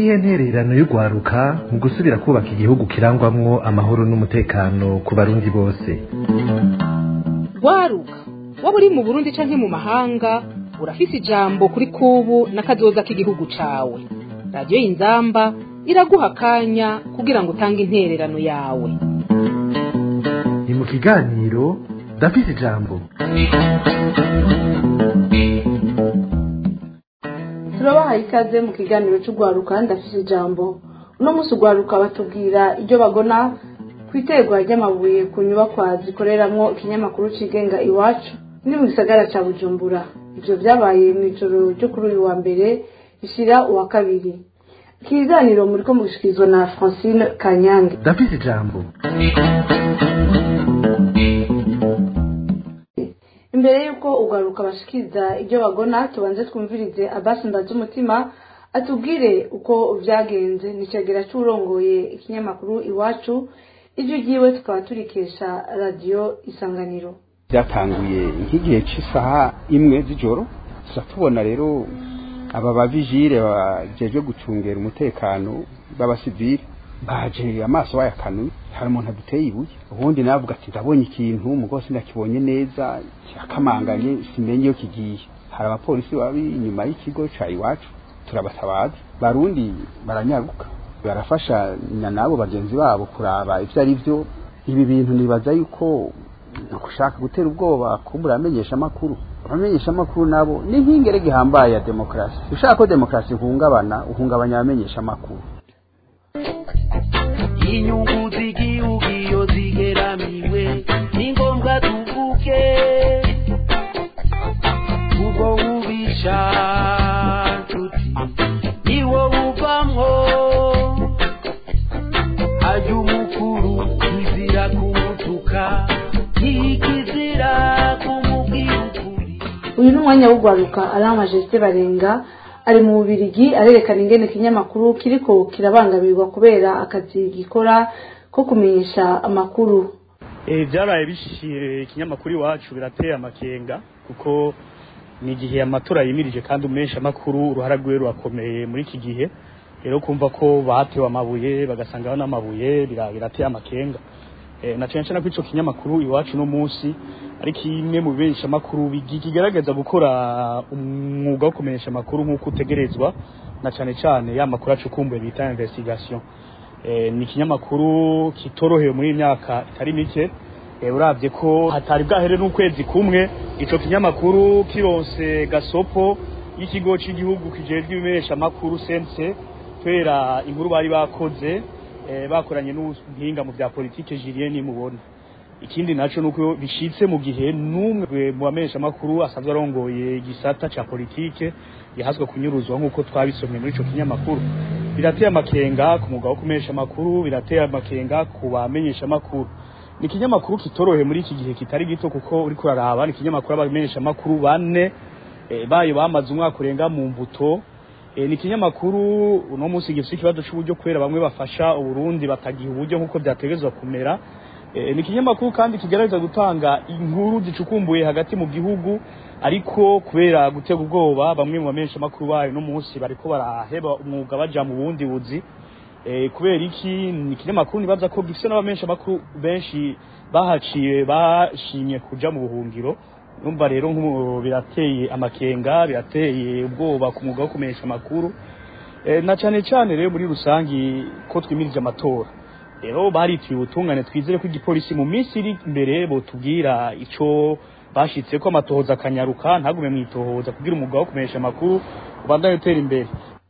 niyihe ntererano y'urwaruka mu gusubira kubaka igihugu kirangwamwo amahoro n'umutekano ku barundi bose rwaruka waba uri mu burundi canke mu mahanga urafise ijambo kuri kubu n'akazoza k'igihugu cawe radiyo y'inzamba iraguha akanya kugira ngo utange intererano yawe ni mu kiganiro ndafise ijambo turabahaye ikaze mu kiganiro cy'urwaruka ndafise ijambo uno munsi urwaruka batubwira ibyo bagona ku iterwa ry'amabuye ku nyubakwa zikoreramwo ikinyamakuru cigenga iwacu ni mu gisagara ca bujumbura ivyo vyabaye mu ijoro ryo kuri uyu wa mbere bishira uwa kabiri ikiganiro muriko mugishikirizwa na francine kanyange ndafise ijambo imbere y'uko urwaruka bashikiriza ibyo bagona tubanze twumvirize abasi ndazi umutima atubwire uko vyagenze nicagera c'urongoye ikinyamakuru iwacu ijwi ryiwe tukaba turikesha radiyo isanganiro byatanguye nk'igihe cy'isaha imwe z'ijoro tuza tubona rero aba bavijire bajeje gucungera umutekano b'abasivili baje amaso bayakanuye hari umuntu aduteye ibuye ubundi navuga ati ndabonye ikintu mugose ndakibonye neza kirakamanganye simenye iyo kigiye hari abapolisi babi inyuma y'ikigo ca iwacu turabatabaza barundi baranyaruka barafasha na nabo bagenzi babo kuraba ivyo ari vyo ibi bintu nibaza yuko gushaka gutera ubwoba kumbura amenyesha amakuru abamenyesha amakuru nabo ni nk'ingere gihambaye ya demokarasi ushaka ko demokarasi ihungabana uhungabanya abamenyesha amakuru inyungu z'igihugu iyo zigeramiwe ni ngombwa tuvuge ubwo bubisha nshuti niwo buvamwo ajya umukuru izira kumutuka ntikizira kumubwira ukuri uyu ni umwanya w'urwaruka ari amajeste barenga ari mu bubirigi arerekana ingene ikinyamakuru kiriko kirabangamirwa kubera akazi gikora ko kumenyesha amakuru Eh byaraye bishiye ikinyamakuru iwacu birateye amakenga kuko ni igihe amatora yimirije kandi umesha amakuru uruhara rwiwe rurakomeye muri iki gihe rero kumva ko batewe amabuye bagasangaho n'amabuye bira- birateye amakenga eh, na cyane cyane ko ico kinyamakuru iwacu no munsi ari kimwe mu bibesha amakuru kigaragaza gukora umwuga wo kumenyesha amakuru nk'uko utegerezwa na cyane cyane ya makuru acukumbuye bita investigation eh, ni ikinyamakuru kitorohewe muri iyi myaka itari mike eh, uravye ko hatari bwahere n'ukwezi kumwe ico kinyamakuru kironse gasopo y'ikigo cy'igihugu kijejwe ibimenyesha amakuru sense kubera inkuru bari bakoze eh, bakoranye n'ubuhinga mu bya politike Julien nimubona ikindi naco nuko bishitse mu gihe numwe mu bamenyesha amakuru asanzwe arongoye igisata ca politike yahazwe kunyuruzwa nk'uko twabisomye muri ico kinyamakuru birateye amakenga ku mwuga wo kumenyesha amakuru birateye amakenga ku bamenyesha amakuru ni ikinyamakuru kitorohe muri iki gihe kitari gito kuko uriko uraraba ni ikinyamakuru abamenyesha amakuru bane eh, bayo bamaze umwaka urenga mu mbuto E, ni ikinyamakuru uno munsi gifite ikibazo cy'uburyo kubera bamwe bafasha uburundi batagiha uburyo nk'uko byategezwa kumera e, ni ikinyamakuru kandi kigerageza gutanga inkuru zicukumbuye hagati mu gihugu ariko kubera gutega ubwoba bamwe mu bamenyesha amakuru bayo no munsi bariko baraheba umwuga baja mu bundi buzi e, kubera iki ni ikinyamakuru nibaza ko gifite n'abamenyesha amakuru benshi bahaciye bashimye kuja mu buhungiro numva rero nk'ubu birateye amakenga birateye ubwoba ku mwuga wo kumenyesha amakuru e, na cyane cyane rero muri rusangi ko twimirije amatora rero barituye ubutungane twizere ko igipolisi mu minsi iri imbere botubwira ico bashitse ko amatohoza akanyaruka ntagume mwitohoza kugira umwuga wo kumenyesha amakuru ubandanye utera imbere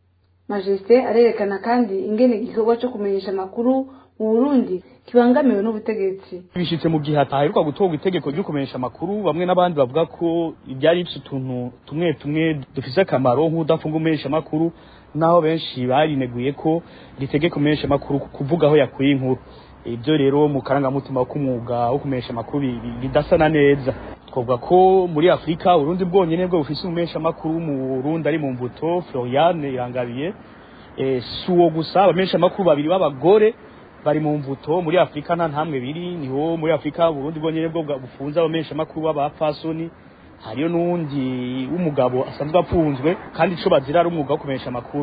majeste arerekana kandi ingene igikorwa co kumenyesha amakuru mu burundi kibangamiwe n'ubutegetsi bishitse mu gihe hataheruka gutorwa itegeko ryo kumenyesha amakuru bamwe n'abandi bavuga ko ibyari bifite utuntu tumwe tumwe dufise akamaro nk'udafunga umenyesha amakuru naho benshi barineguye ko ritegeka umenyesha amakuru kuvuga aho yakuye inkuru ibyo rero mu karangamutima k'umwuga wo kumenyesha amakuru bi- bi- bidasana neza twavuga ko muri afurika urundi bwonyene bwo bufise umumenyesha amakuru mu burundi ari mu mbuto floriane irangabiye eh, si uwo gusa abamenyesha amakuru babiri b'abagore bari mu mvuto muri afurika nta ntamwe biri niho muri afurika burundi bwonyene bwo bwa- bufunze abamenyesha amakuru b'abapfasoni hariyo n'uwundi w'umugabo asanzwe apfunzwe kandi ico bazira ari umwuga wo kumenyesha amakuru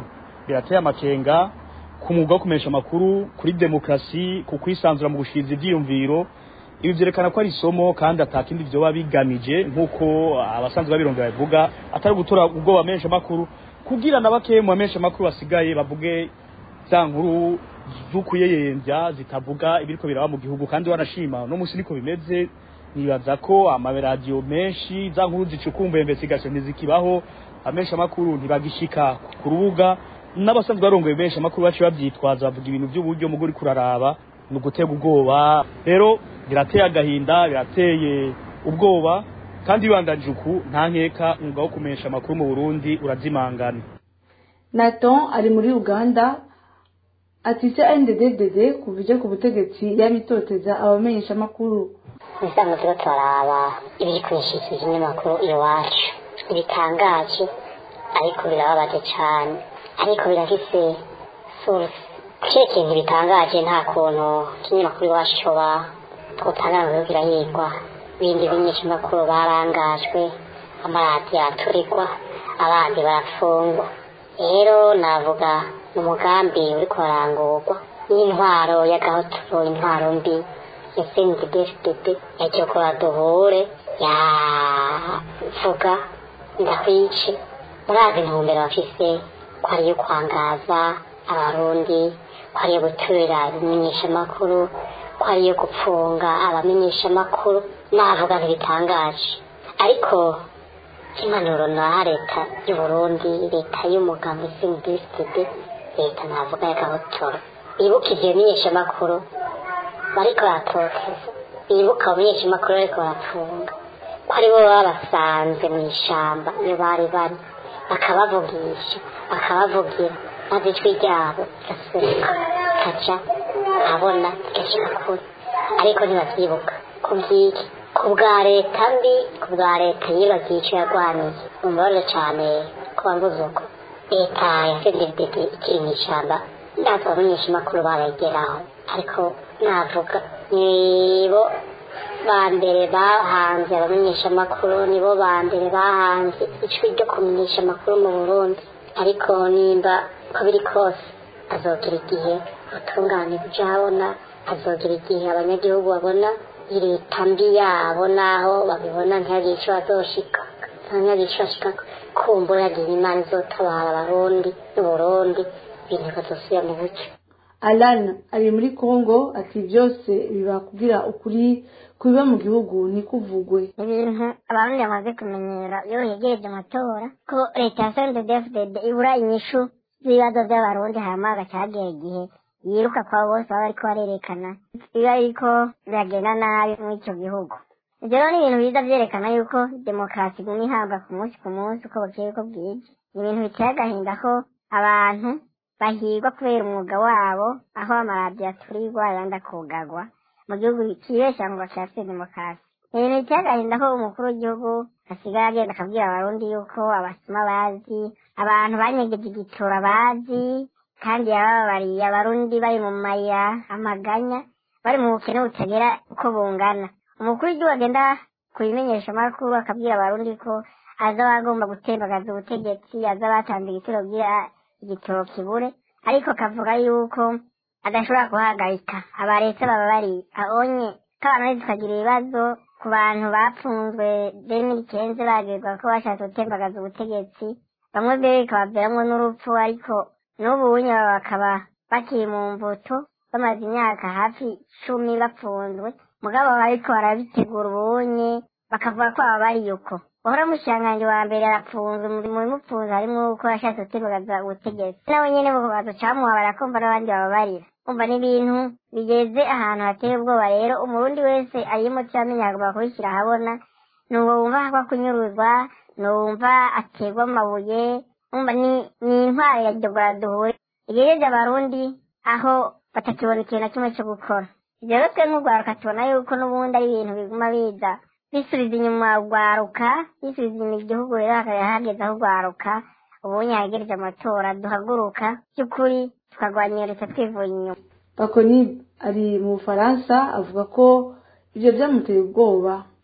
birateye amakenga ku mwuga wo kumenyesha amakuru kuri demokarasi ku kwisanzura mu gushikiriza ivyiyumviro ibi vyerekana ko ari isomo kandi atakindi vyoba bigamije nk'uko abasanzwe babirondera babivuga atari gutora ubwoba bamenyesha amakuru kugira na bake mu bamenyesha amakuru basigaye bavuge za nkuru z'ukuyeyemvya zitavuga ibiriko biraba mu gihugu kandi wanashima no musi niko bimeze nibaza ko amaradiyo menshi za nkuru zicukumbuye investigation ntizikibaho amenshi amakuru ntibagishika ku rubuga n'abasanzwe barongoye benshi amakuru bacu bavyitwaza bavuga ibintu by'uburyo mugo uriko uraraba ni ugutega ubwoba rero birateye agahinda birateye ubwoba kandi bibandanije uku nta nkeka umwuga wo kumenyesha amakuru mu burundi urazimangana naton ari muri uganda ati se nddd kuva ije ku butegetsi yabitoteza abamenyesha amakuru ubusanzwe turiko turaraba ibiri kwinshikira ikinyamakuru iwacu ibitangaje ariko birababaje cane ariko birafise source kiriya kintu bitangaje nta kuntu ikinyamakuru iwacu coba twotangaza biriko birahigwa bindi bimenyeshamakuru barangajwe amaradiyo araturigwa abandi barafungwa rero navuga ni umugambi uriko urarangurwa n'intwaro y'agahotoro intwaro mbi yasenidefdp yagiye kora duhure yavuga ndakwice murazi intumbero bafise ko ariyo kwangaza abarundi ko ariyo guturira ibimenyeshamakuru ko ariyo gupfunga abamenyeshamakuru navuga ntibitangaje ariko impanuro naha leta y'uburundi leta y'umugambi senidefdp leta navuga y'agahotoro bibuka ivyo bimenyeshamakuru bariko baratoteza bibuka abamenyeshamakuru bariko barapfunga ko aribo babasanze mu ishamba iyo bari bari bakabavugisha bakabavugira maze ijwi ryabo rigaseruka rikaja abona rigashika kure ariko ntibavyibuka ku vyiki ku bwa leta mbi ku bwa leta yibagiye ico yarwaniye umubabaro cane ko bambuze uko leta yasendedede ikiri mw'ishamba ndaza abamenyeshamakuru barayigeraho ariko navuga nibo ba mbere bahanze abamenyeshamakuru nibo ba mbere bahanze ijwi ryo kumenyesha amakuru mu burundi ariko nimba uko biri kose azogira igihe ubutungane bujahabona azogira igihe abanyagihugu babona leta mbi yabo naho babibona ntihagire ico bazoshika ntihagire ico bashika kumbura yagira imana izotabara abarundi n'uburundi ibintu bikazosubira mu buco alan ari muri congo ati byose biba kugira ukuri kubiba mu gihugu ntikuvugwe ibintu abarundi bamaze kumenyera iyo hegereje amatora ko leta ya sndfdd ibura inyishu z'ibibazo by'abarundi hanyuma hagacagera igihe yiruka kwabo bose baba bariko barerekana biba biriko biragenda nabi muri ico gihugu ivyo rero ni ibintu biza vyerekana yuko demokarasi iguma ihabwa ku munsi ku munsi uko bukeye uko bwije ni ibintu biteye agahinda ko abantu bahigwa kubera umwuga wabo aho amaradiyo aturirwa ayandi akugagwa mu gihugu kibesha ngo bashatse demokarasi ni ibintu biteye agahinda ko umukuru w'igihugu asigaye agenda akabwira abarundi yuko abasuma bazi abantu banyegeje igitura bazi kandi yabababariye abarundi bari mu mayira amaganya bari mu bukene butagera uko bungana umukuru w'igihugu agenda kubimenyesha amakuru akabwira abarundi ko aza bagomba gutembagaza ubutegetsi aza batanze igitero kugira igitoro kibure ariko kavuga yuko adashobora guhagarika abaretse baba bari abonye ko abantu tukagira ibibazo ku bantu bapfunzwe demiri kenze bagirwa ko bashatse gutembagaza ubutegetsi bamwe mbere bikabaviramwo n'urupfu ariko n'ubu bunye bakaba bakiri mu mvuto bamaze imyaka hafi cumi bapfunzwe mugabo bariko barabitegura ubunye bakavuga ko aba bari uko uhora mushikiranganji wa mbere arapfunzwe mu bimupfunze harimwo uko yashatse gutembagaza ubutegetsi nawe nyene bukabazo camuha barakumva n'abandi bababarira umva n'ibintu bigeze ahantu hateye ubwoba rero umurundi wese arimo cyamenya agomba kubishyira ahabona nuwo wumva hagwa kunyuruzwa nuwumva aterwa amabuye umva ni ni intwaro ya dogora duhure igejeje abarundi aho batakibona ikintu na kimwe cyo gukora ibyo rero twe nk'urwaruka tubona yuko n'ubundi ari ibintu biguma biza bisubiza inyuma urwaruka bisubiza inyuma igihugu rero hakaba hageze aho urwaruka ubunye hagereje amatora duhaguruka by'ukuri tukarwanya iyo leta twivuye inyuma bakoni ari mu bufaransa avuga ko ibyo byamuteye ubwoba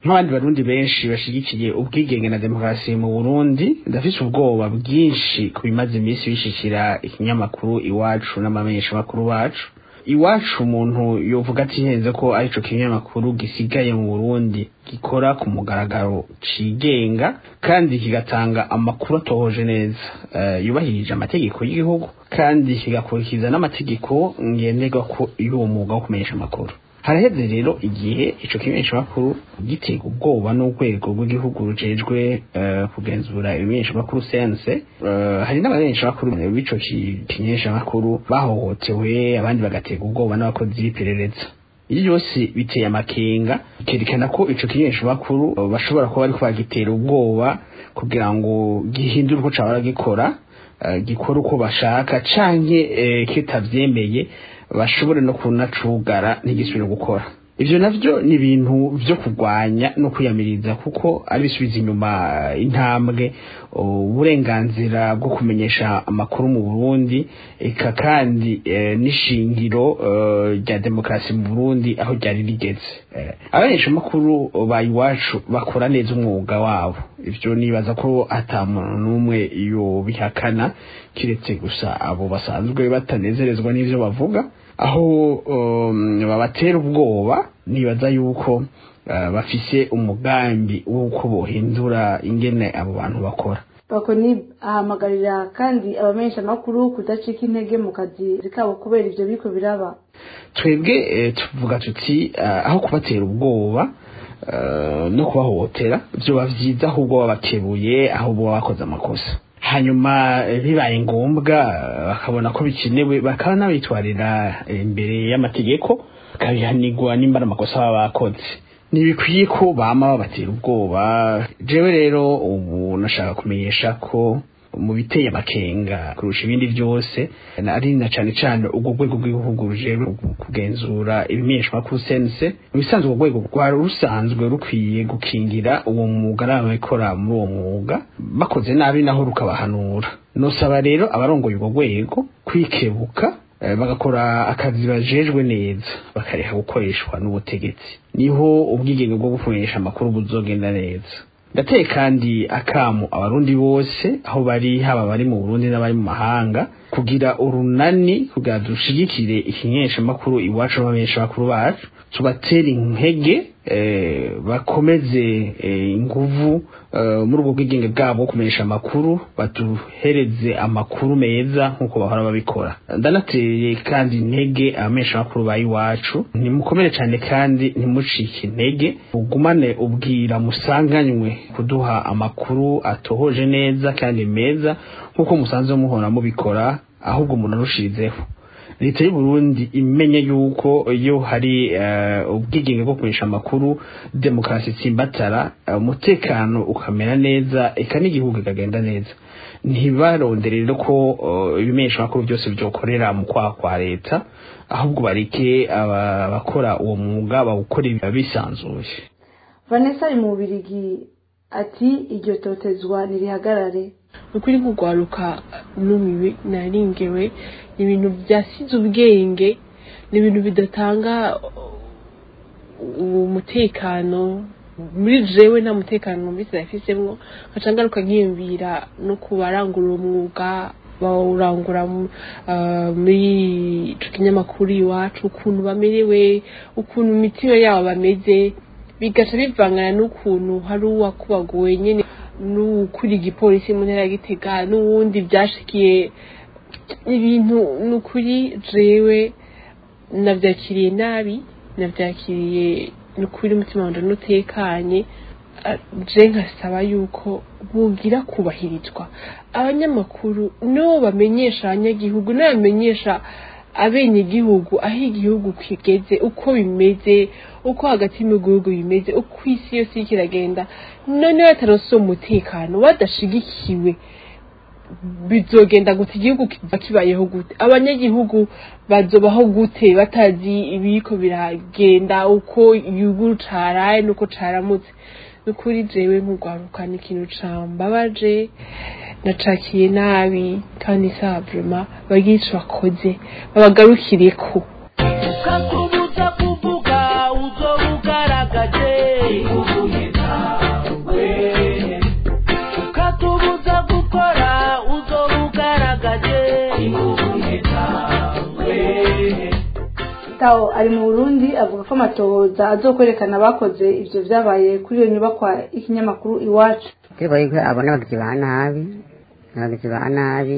nk'abandi barundi benshi bashigikiye ubwigenge na demokarasi mu burundi ndafise ubwoba bwinshi ku bimaze iminsi bishikira ikinyamakuru iwacu n'amamenyeshamakuru bacu iwacu umuntu yovuga atihenze ko arico kinyamakuru gisigaye mu burundi gikora ku mugaragaro cigenga kandi kigatanga amakuru atohoje neza uh, yubahirije amategeko y'igihugu kandi kigakurikiza n'amategeko ngenderwa ko y'uwo mwuga wo kumenyesha amakuru haraheze rero igihe ico kimenyeshamakuru gitega ubwoba n'urwego rw'igihugu rujejwe uh, kugenzura ibimenyeshamakuru sense uh, hari n'abamenyeshamakuru b'ico kimenyeshamakuru bahohotewe abandi bagatega ubwoba n'abakozi b'iperereza iyo byose biteye amakenga bikerekana ko ico kimenyeshamakuru uh, bashobora kuba bariko bagitera ubwoba kugira ngo gihindure uko cabara gikora uh, gikora uko bashaka canke uh, kitavyemeye bashobore no kunacugara ntigisubire gukora ivyo navyo ni ibintu vyo kurwanya no kwiyamiriza kuko ari bisubiza inyuma intambwe uburenganzira bwo kumenyesha amakuru mu Burundi eka kandi e, n'ishingiro rya uh, demokarasi mu Burundi aho ryari rigeze uh, abanyesha amakuru ba iwacu bakora neza umwuga wabo ivyo nibaza ko ata muntu n'umwe iyo bihakana kiretse gusa abo basanzwe batanezerezwa n'ivyo bavuga aho um, babatera ubwoba nibaza yuko uh, bafise umugambi w'uko bohindura ingene abo bantu bakora bakoni ahamagarira kandi abamenyesha amakuru kudacika intege mu kazi kabo kubera ivyo biriko biraba twebwe eh, tuvuga tuti uh, aho kubatera ubwoba uh, no kubahohotera vyoba vyiza ahubwo babakebuye ahubwo baba bakoze amakosa hanyuma bibaye ngombwa bakabona ko bikenewe bakaba n'abitwarira imbere y'amategeko bakabihanirwa nimba ari amakosa baba bakoze ntibikwiye ko bama babatera ubwoba jewe rero ubu nashaka kumenyesha ko mu biteye amakenga kurusha ibindi byose ari na cane cane ubwo rwego rw'igihugu rujejwe kugenzura ibimenyeshwamakuru sense mu bisanzwe urwo rwego rwari rusanzwe rukwiye gukingira uwo mwuga n'ababikora muri uwo mwuga bakoze nabi naho rukabahanura nosaba rero abarongoye urwo rwego kwikebuka bagakora akazi bajejwe neza bakareka gukoreshwa n'ubutegetsi niho ubwigenge bwo gukoresha amakuru buzogenda neza ndateye kandi akamu abarundi bose aho bari haba bari mu Burundi n'abari mu mahanga kugira urunani kugira dushigikire ikinyeshamakuru iwacu n'abamenyeshamakuru bacu tubatera intege bakomeze inguvu muri ubwo bwigenge bwabo kumenyesha amakuru baduhereze amakuru meza nk'uko bahora babikora ndanateye kandi intege abamenyesha amakuru ba iwacu ntimukomere cyane kandi ntimucike intege ugumane ubwira musanganywe kuduha amakuru atohoje neza kandi meza nk'uko musanzwe muhora mubikora ahubwo umuntu arushirizeho leta y'u Burundi imenye yuko iyo hari ubwigenge bwo kumenyesha amakuru demokarasi tsimbatara umutekano ukamera neza eka n'igihugu kikagenda neza ntibarondere rero ko ibimenyesha amakuru byose byokorera mu kwaha kwa leta ahubwo bareke abakora uwo mwuga bawukore bisanzuye vanessa ari mu bubirigi ati iryo totezwa ntirihagarare ukuri nk'urwaruka numiwe naringewe ni ibintu byasize ubwenge ni ibintu bidatanga umutekano muri jewe nta mutekano numvise nafisemwo nkaca ngaruka nkiyumvira no ku barangurura umwuga bawurangura muri ico kinyamakuru iwacu ukuntu bamerewe ukuntu imitima yabo bameze bigaca bivangana n'ukuntu hari uwakubaguwe nyene n'ukuri igipolisi mu ntara ya gitega n'uwundi byashikiye ibintu ni ukuri jewe nabyakiriye nabi nabyakiriye ni ukuri umutima wanjye n'utekanye je nkasaba yuko bugira kubahirizwa abanyamakuru no bamenyesha abanyagihugu n'abamenyesha abenegihugu aho igihugu kigeze uko bimeze uko hagati mu gihugu bimeze uko isi yose iriko iragenda noneho bataronse uwo mutekano badashigikiwe bizogenda gute igihugu kiba kibayeho gute abanyagihugu bazobaho gute batazi ibiriko biragenda uko igihugu caraye n'uko caramutse nukuri jewe nk'urwaruka ni ikintu cambabaje nacakiye nabi kandi sawa vrema bagire ico bakoze babagarukireko ukakubuza kuvuga uzoba ugaragaje tawo ari mu burundi avuga ko amatohoza azokwerekana abakoze ivyo vyabaye kuri iyo nyubakwa y'ikinyamakuru iwacu turiko yuko abona abagizi ba nabi abagizi ba nabi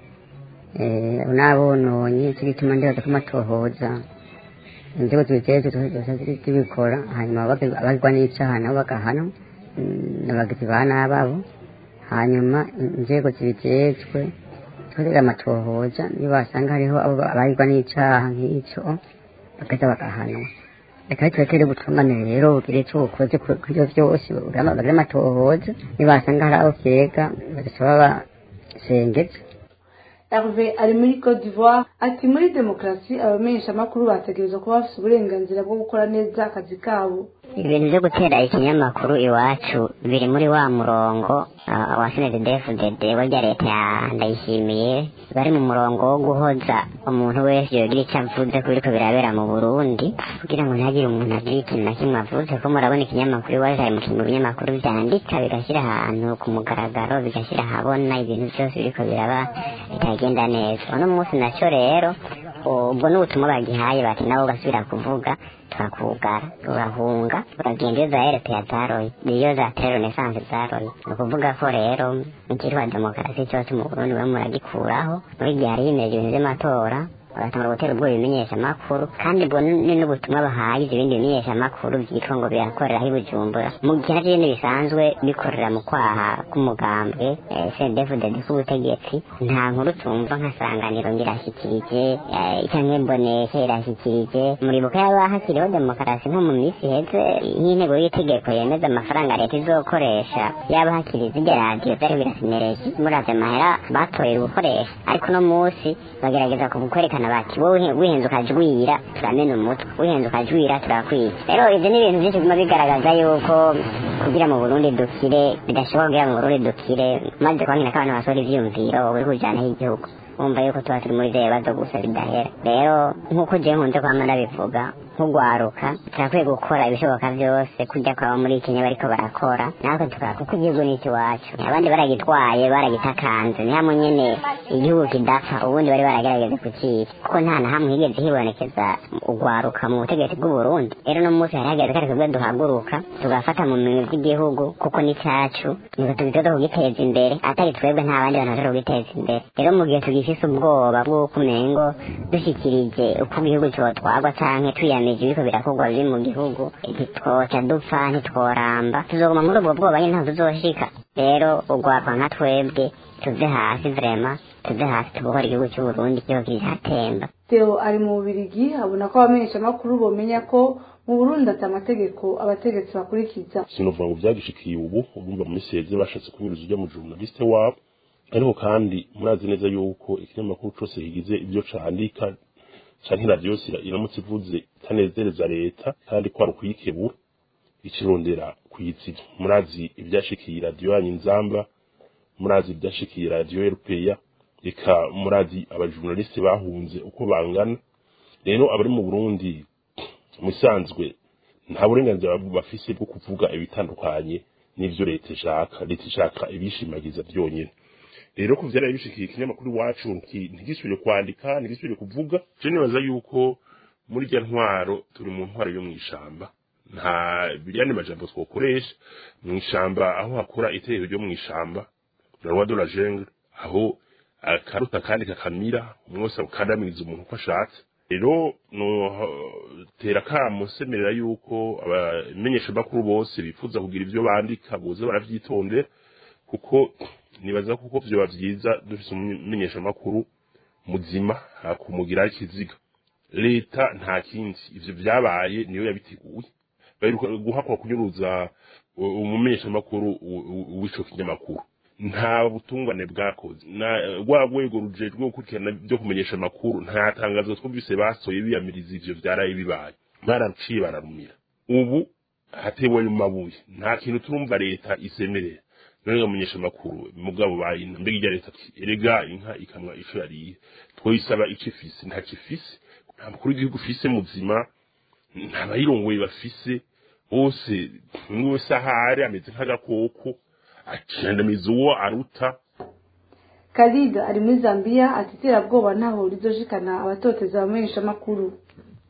eh, n'abononye ico gituma ndibaza ko amatohoza inzego zibijejwe zose zibikora hanyuma abagi- abagirwa n'icaha nabo bagahanwa mm, abagizi ba nabi abo hanyuma inzego zibijejwe tukarera amatohoza niba basanga hariho abo abagirwa n'icaha nk'ico bakaza bagahanwa reka turekere ubutungane rero bugire ico bukoze ku- kuri ivyo vyose bagire amatohoza niba basanga hari abo vyega bagasaba basengeze Hervé ari muri Côte d'Ivoire ati muri demokarasi abamenyeshamakuru bategerezwa kuba bafite uburenganzira bwo gukora neza akazi kabo ibintu byo gutera ikinyamakuru iwacu biri muri wa murongo uh, wa snddfdd warya leta ya ndayishimiye bari mu murongo wo guhoza umuntu wese yogira icyo avuze ku biriko birabera mu burundi kugira ngo ntihagire umuntu agira ikintu na kimwe avuze ko murabona ikinyamakuru iwacu hari mu kintu binyamakuru vyandika bigashyira ahantu ku mugaragaro bigashyira ahabona ibintu byose biriko biraba bitagenda neza uno munsi naco rero ubwo n'ubutumwa bagihaye bati nabo ugasubira kuvuga turakugara urahunga uragenda iyo za erepeya zaroye iyo za terenesanse zaroye ni ukuvuga ko rero ikitwa demokarasi cyose mu burundi we muragikuraho muri gihe hari himeje ibintu vy'amatora bagatangura gutera ubwo bimenyeshamakuru kandi ubwo ni n'ubutumwa bahaye ibyo bindi bimenyeshamakuru byitwa ngo birakorera aho i bujumbura mu gihe navyo nyene bisanzwe bikorera mu kwaha k'umugambwe cdfdd k'ubutegetsi nta nkuru tumva nka sanganiro ngo irashyikirije eh, canke mbonesha irashyikirije muribuka yaba hakiriho demokarasi nko mu minsi iheze nk'intego y'itegeko yemeza amafaranga leta izokoresha yaba hakiri zirya radiyo vyari birasimereye muravye amahera batoye gukoresha ariko uno munsi bagerageza kwerekana bati wowe wihenze ukajwira turamena umutwe wihenze ukajwira turakwica rero ivyo ni ibintu vyinshi biguma bigaragaza yuko kugira mu burundi dukire bidashoboka kugira mu burundi dukire maze kwankina ko abantu basohora ivyiyumviro buri kujanaho igihugu wumva yuko tuba turi muri vya bibazo gusa bidahera rero nk'uko jewe nkunze kwama ndabivuga nk'ugwaruka turakwiye gukora ibishoboka vyose kujya kwaba muri kenya bariko barakora natwe tukora kuko igihugu ni ikiwacu abandi baragitwaye baragitakanze ni hamwe nyene igihugu kidapfa ubundi bari baragerageza kukica kuko nta na hamwe higeze hibonekeza ugwaruka mu butegetsi bw'uburundi rero no munsi hari hageze kare twebwe duhaguruka tugafata mu minwe vy'igihugu kuko ni cacu niko tugitoza kugiteza imbere atari twebwe nta bandi bantu bashobora kugiteza imbere rero mu gihe tugifise ubwoba bw'uko umengo dushikirije uko igihugu cotwagwa canke twiyamije ibiko birakorwa biri mu gihugu ntitwoca dupfa ntitworamba tuzoguma muri ubwo bwoba nyene ntaho tuzoshika rero ugwakwa nka twebwe tuve hasi vrema tuve hasi tubohora igihugu c'uburundi kiho kiratemba Theo ari mu Bubirigi abona ko abamenyeshamakuru bomenya ko mu Burundi ata amategeko abategetsi bakurikiza sinovuga ngo byagishikiye ubu urumva mu misi yeze bashatse kubiruza ujya mu journaliste wabo ariko kandi murazi neza yuko ikinyamakuru cose kigize ibyo candika canke radiyo yose iramutse ivuze itanezereza leta kandi ko ari ukuyikebura ikirondera kuyizira murazi ibyashikiye radiyo yanyu inzamba murazi ibyashikiye radiyo erupeya reka murazi abajournaliste bahunze uko bangana rero abari mu burundi musanzwe nta burenganzira bafise bwo kuvuga ibitandukanye n'ivyo leta ishaka leta ishaka ibishimagiza vyonyene rero ku vyaraye bishikiye ikinyamakuru iwacu ntigisubire kwandika ntigisubire kuvuga je nibaza yuko muri rya ntwaro turi mu ntwaro yo mw'ishamba nta biriyani majambo twokoresha mw'ishamba aho hakora itegeko ryo mw'ishamba la loi de la jungle aho akaruta kandi kakamira umwose ukandamiriza umuntu uko ashatse rero no tera kamo semerera yuko abamenyesha bakuru bose bifuza kugira ivyo bandika boze baravyitondera kuko nibaza kuko vyoba vyiza dufise umumenyesha makuru muzima hakumugira ikiziga leta nta kindi ivyo vyabaye niyo yabiteguye baheruka guhakwa kunyuruza umumenyesha makuru w'ico kinyamakuru nta butungane bwakoze na rwa rwego rujejwe gukurikirana byo kumenyesha amakuru nta tangazo twumvise basoye biyamiriza ivyo vyaraye bibaye baraciye bararumira ubu hatewe mu mabuye nta kintu turumva leta isemerera none bamenyesha amakuru mugabo bayina mbega irya leta ati erega inka ikamwa ico yariye twoyisaba ico ifise nta kifise nta mukuru w'igihugu ufise muzima nta bayirongoye bafise bose umwe wese ahari ameze nk'agakoko acendamiza uwo aruta Khalid ari muri Zambia ati iterabwoba ntaho rizoshikana abatoteza abamenyesha makuru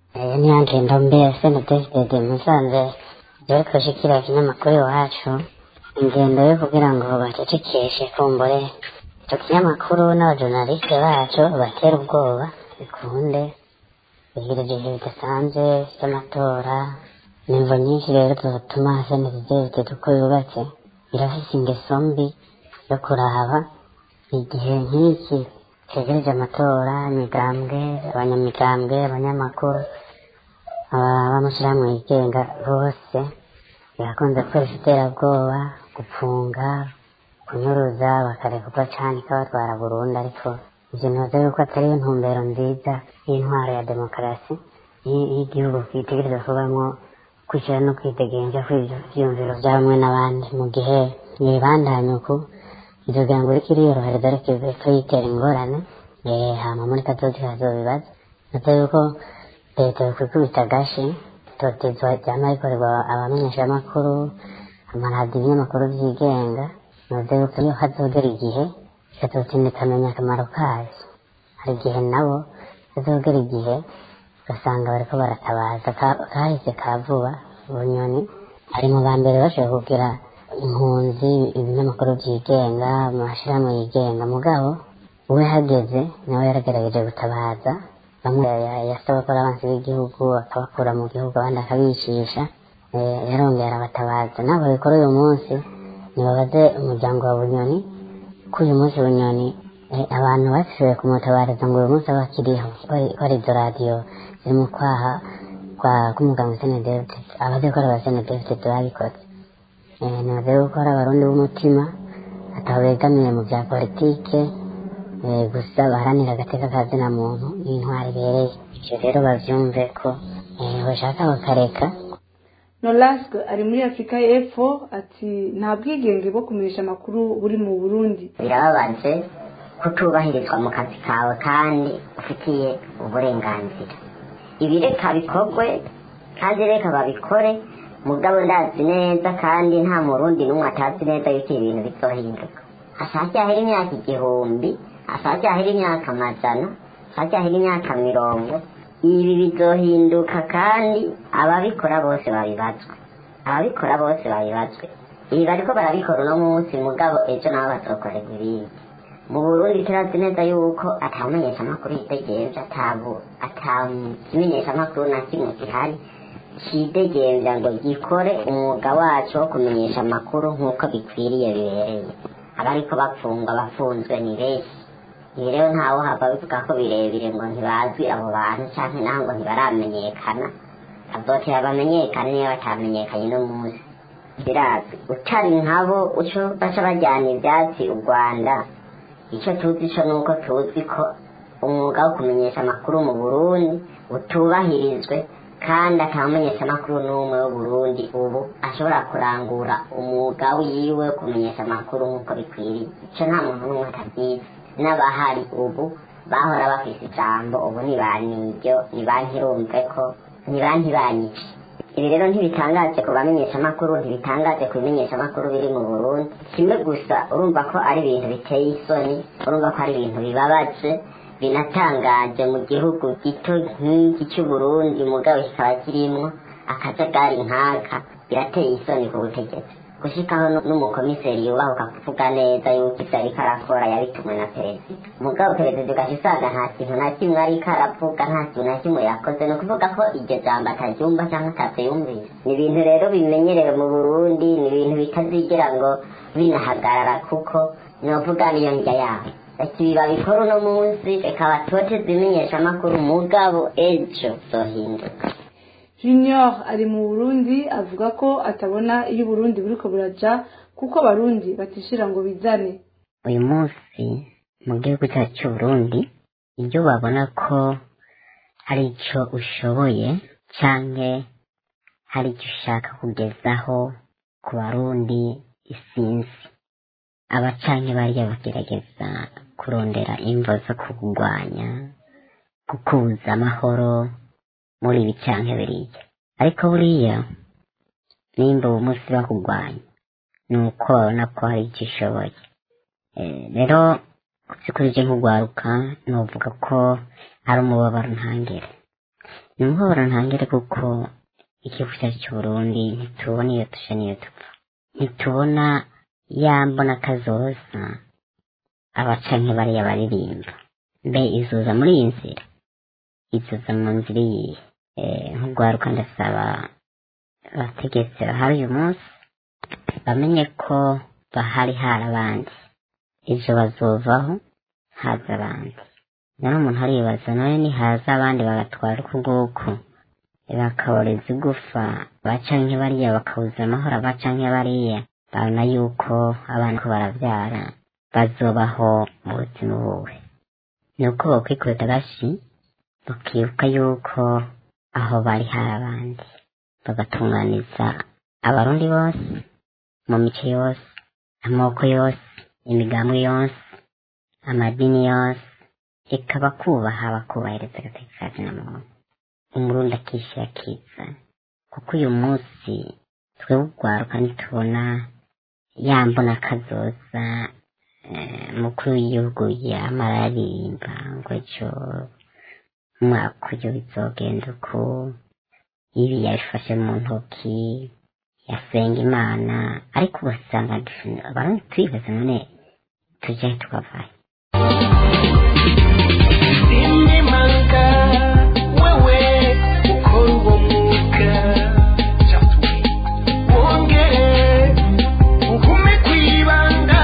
iyo niyo ngendo mbere senedesitede musanze dore kushikira ikinyamakuru iwacu ingendo yo kugira ngo bacecekeshe kumbure icyo kinyamakuru n'abajournaliste bacu batera ubwoba bikunde bigira ibihe bidasanzwe by'amatora nimvo nyinshi rero zituma senedesitede uko yubatse irafise ingeso mbi yo kuraba igihe nk'iki twegereje amatora imigambwe abanyamigambwe abanyamakuru abamushyirahamwe yigenga bose birakunze gukoresha iterabwoba gupfunga kunyuruza bakarekurwa cyane ikabatwara burundu ariko ibyo ntibaze yuko atari yo ntumbero nziza y'intwaro ya demokarasi y'igihugu kitegereza kubamo kwishyira no kwidegenja kw'ibyiyumviro bya bamwe n'abandi mu gihe mwibandanya uku izogira ngo uriko iriyorohereza ariko ko yitera ingorane hama muri kazozi hazobibaza nata yuko leta yokwikubita agashi itotezwa ryama rikorerwa abamenyeshamakuru amaradiyo ibinyamakuru byigenga navuze yuko iyo hazogera igihe ikazotinda ikamenya akamaro kayo hari igihe nabo hazogera igihe ugasanga bariko baratabaza kahise ka vuba bunyoni ari mu ba mbere bashoboye kugira impunzi ibinyamakuru byigenga amashirahamwe yigenga mugabo we hageze nawe yaragerageje gutabaza bamwe yasaba ko abansi b'igihugu akabakura mu gihugu abandi akabicisha yarongera arabatabaza nabo bikora uyu munsi nibabaze umuryango wa bunyoni ko uyu munsi bunyoni abantu bashoboye kumutabariza ngo uyu munsi aba akiriho ko ari izo radiyo ziri mu kwaha k'umuganga senedevite abazikora ba senedevite babikoze ntibaze gukora abarundi b'umutima ataba begamiye mu bya politike gusa baharanira agateka ka zina muntu n'intwari ibereye ibyo rero babyumve ko bashaka bakareka nolasque ari muri afurika y'epfo ati nta bwigenge bwo kumenyesha amakuru buri mu burundi birababaje kutubahirizwa mu kazi kawe kandi ufitiye uburenganzira ibi reka bikorwe kandi reka babikore mugabo ndazi neza kandi nta murundi n'umwe atazi neza yuko ibintu bizohinduka hashacyahera imyaka igihumbi hashacyahera imyaka amajana hashacyahera imyaka mirongo ibi bizohinduka kandi ababikora bose babibazwe ababikora bose babibazwe ibi bariko barabikora uno munsi mugabo ejo nabo bazokorerwa ibindi mu burundi turazi neza yuko atamenyeshamakuru yitegenza atabu atakimenyeshamakuru na kimwe gihari cidegenza ngo gikore umwuga wacu wo kumenyesha amakuru nk'uko bikwiriye bibereye abariko bapfungwa bafunzwe ni benshi ibi rero ntawe hava bivuga ko birebire ngo ntibazwi abo bantu canke naho ngo ntibaramenyekana azotera bamenyekane niyo batamenyekanye no munsi birazwi utari nkabo uco baca bajyana ivyatsi u rwanda icyo tuzi cyo ni uko tuzi ko umwuga wo kumenyesha amakuru mu burundi utubahirizwe kandi atamenyesha amakuru n'umwe w'uburundi ubu ashobora kurangura umwuga wiwe wo kumenyesha amakuru nk'uko bikwiriye icyo nta muntu n'umwe atabyizi n'abahari ubu bahora bafise ijambo ubu ntibaniryo ntibankirumve ko ntibankibanyice ibi rero ntibitangaje ku bamenyeshamakuru ntibitangaje ku bimenyeshamakuru biri mu burundi kimwe gusa urumva ko ari ibintu biteye isoni urumva ko ari ibintu bibabaje binatangaje mu gihugu gito nk'iki cy'uburundi mugabo kikaba kirimwo akajagari nk'aka birateye isoni ku butegetsi gushikaho n'umukomiseri yubahuka kuvuga neza yuko ivyo ariko arakora yabitumwe na perezida mugabo perezida ugaca usanga nta kintu na kimwe ariko aravuga nta kintu na kimwe yakoze ni ukuvuga ko iryo jambo ataryumva cyangwa atavyumvise ni ibintu rero bimenyerewe mu burundi ni ibintu bitazigera ngo binahagarara kuko novuga niyo njya yabo reka ibi babikora uno munsi reka batoteze ibimenyeshamakuru mugabo ejo zohinduka junior ari mu burundi avuga ko atabona iyo uburundi buriko buraja kuko abarundi batishira ngo bizane uyu munsi mu gihugu cyacu cy'uburundi iyo babona ko hari icyo ushoboye cyangwa hari icyo ushaka kugezaho ku barundi isinzi abacanke bariya bagerageza kurondera imvo zo kurwanya gukuza amahoro muri ibi canke biriya ariko buriya nimba uwo munsi bakugwanya ni uko babona ko hari icyo ushoboye rero by'ukuri je nk'ugwaruka novuga ko ari umubabaro ntangere ni umuhoro ntangere kuko igihugu cyacu cy'uburundi ntitubona iyo tushe n'iyo tupfa ntitubona ya mbona kazoza abaca nk'ibariya baririmba mbe izuza muri iyi nzira izuza mu nzira iyihe Eh, nk'urwaruka ndasaba abategetsi bahari uyu munsi bamenye ko bahari hari abandi ejo bazovaho haza abandi none umuntu aribaza none nihaza abandi bagatwara uku nguku bakaboreza igufa baca nk'ibariya bakabuza amahoro abaca nk'ibariya babona yuko abana ko barabyara bazobaho mu buzima buwe ni uko bokwikubita agashi bakibuka yuko aho bari hari abandi bagatunganiza abarundi bose mu mico yose amoko yose imigambwe yose amadini yose reka bakubaha bakubahiriza agateka ka muntu umurundi akishyira akiza kuko uyu munsi twebwe urwaruka ntitubona yambona kazoza eh, mukuru w'igihugu yamara aririmba ngo ejo umwaka uyu bizogenda uku ibi yabifashe mu ntoki yasenga imana ariko ugasanga abarundi twibaza none tujyahe tukavayo Inimanga wewe ukora uwo mwuga wongere ugume kwibanda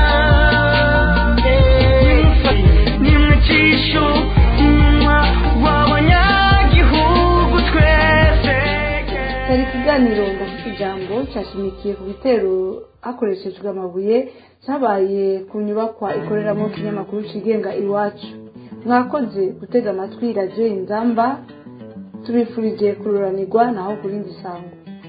nimwicisho umunwa w'abanyagihugu twese cyari ikiganiro ndafite ijambo cyashimikiye ku bitero hakoreshejwe amabuye cyabaye ku nyubakwa ikoreramo ikinyamakuru kigenga iwacu mwakoze gutega amatwi radiyo inzamba tubifurije kururanirwa naho ku rindi sango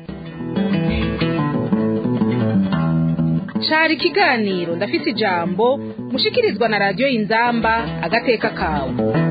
cari ikiganiro ndafite ijambo mushikirizwa na radiyo inzamba agateka kawe